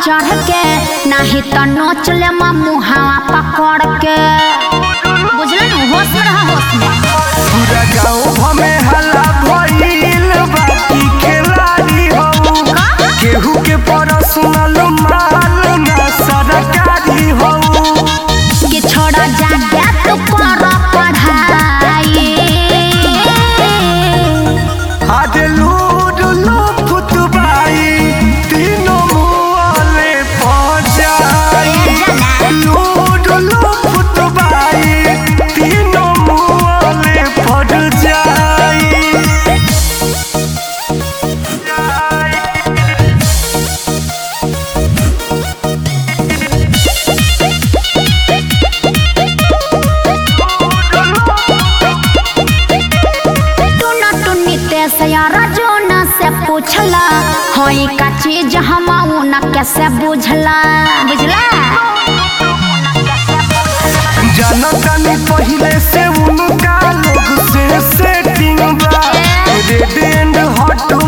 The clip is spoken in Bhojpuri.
चढ़ के नाही तो नोच ले मुहावा पकड़ के बुझल न होश में रहा होश में पूरा गाँव हमें हल्ला भइल बाकी खिलाड़ी हऊ केहू के पर्सनल माल ना सरकारी हऊ कि छोड़ा जाके तू कर पढ़ाई आज लूड लो फुतबाई तीनों मुआले पहुंचाई लूड लो फुतबाई तीनों मुआले पड़ जाई तू न तू नितेश यार जो न से पूछला होई का चीज हम न कैसे बुझला बुझला जनतनी पहले से उनका लोग से सेटिंग बा रेड एंड हॉट